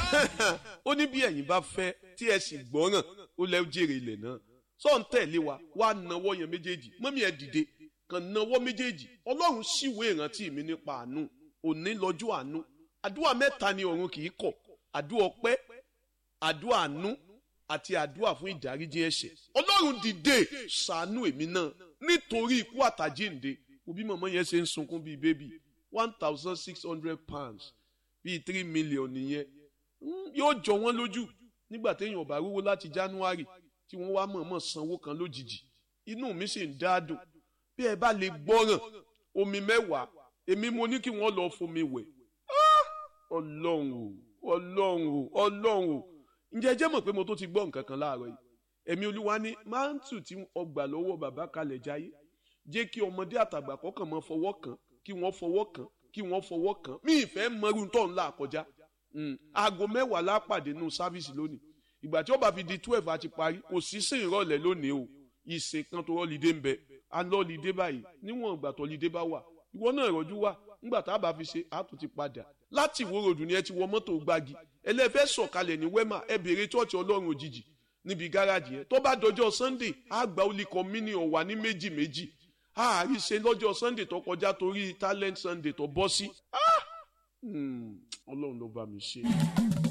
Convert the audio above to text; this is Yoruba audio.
ó ní bí ẹ̀yin bá fẹ́ tí ẹ sì gbọ́ràn ó lẹ́ jèrè ilẹ̀ náà sọ ń tẹ̀lé wa wá nawọ́ yẹn méjèèjì mọ́mí ẹ dìde kàn nawọ́ méjèèjì ọlọ́run ṣìwé ìrántí mi nípa àánú òní lọ́jọ́ àánú àdúrà mẹ́ta ni ọ̀run kì í kọ̀ àdúrà ọpẹ́ àdúrà àánú àti àdúrà fún ìdáríjì ẹ̀ṣẹ̀ ọlọ́run dìde ṣàánú èmi náà nítorí ikú àtàjíǹde òbí mọ̀mọ́ yẹn ṣe ń sunkún bíi bébì one thousand six hundred pounds bíi three million nìyẹn yóò jọ wọ́n lójú nígbà téèyàn bá rówó láti january tí wọ́n wá mọ̀ọ́mọ̀ sanwó kan lójijì inú mi sì ń dáadùn bí ẹ bá lè gbọ́ràn omi mẹ́wàá èmi mo ní kí wọ́n lọ fomi wẹ̀ ọlọ́run o ọlọ́run o ọlọ́run o ǹjẹ́ ẹ jẹ́ mọ̀ pé mo tó ti gbọ́ nǹkan kan láàárọ̀ yìí ẹ̀mí olúwa ní máńtù tí ọgbà lọ́wọ́ bàbá kalẹ̀ jáyé jẹ́ kí ọmọdé àtàgbà kọ́kàn mọ́ fọwọ́ kàn kí wọ́n fọwọ́ kàn kí wọ́n fọwọ́ kàn mí ìfẹ́ mọ́rú tó ńlá kọjá aago mẹ́wàá lápàdé nù sáfíìsì lónìí ìgbà tí ó bá fi di twelve àti parí kò sí sí ìrọ̀lẹ́ lónìí o ìsìn kan tó rọ́lídé ń bẹ alọ́lídé báyìí níwọ̀n ìgbà tó lídé bá wà ìwọ náà rọ́jú wà ńgbà tá a bá fi ṣe àtún ti padà láti ìwó ròdù ni ẹ ti wọ mọ́tò gbági ẹlẹ́fẹ́ sọ̀kalẹ̀ ní wẹ́mà ẹ béèrè chọ́ọ̀chì ọlọ́run òjijì níbi gáràjì yẹn tó bá dọjọ́ sunday àgbà olùkọ́ mini ọ̀wà ní méjì méjì àárí ṣe lọ́jọ́ sunday tó kọjá torí talent sunday tó bọ́ sí ọlọ́run ló bá mi ṣe.